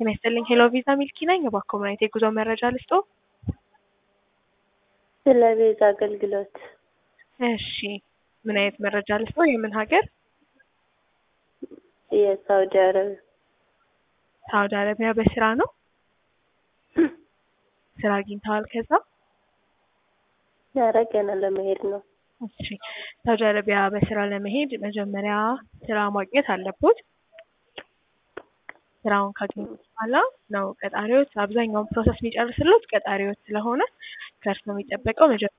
ጤና ይስጥልኝ ሄሎ ቪዛ ሚልኪ ነኝ። እባክዎ ምን አይነት የጉዞ መረጃ ልስጦ? ስለ ቪዛ አገልግሎት እሺ ምን አይነት መረጃ ልስጦ? የምን ሀገር? የሳውዲ አረቢያ ሳውዲ አረቢያ በስራ ነው? ስራ አግኝተዋል ከዛ? ኧረ ገና ለመሄድ ነው። እሺ ሳውዲ አረቢያ በስራ ለመሄድ መጀመሪያ ስራ ማግኘት አለቦት። ስራውን ካገኙ በኋላ ነው ቀጣሪዎች አብዛኛውን ፕሮሰስ የሚጨርስሉት ቀጣሪዎች ስለሆነ ከእርሱ የሚጠበቀው መጀመሪያ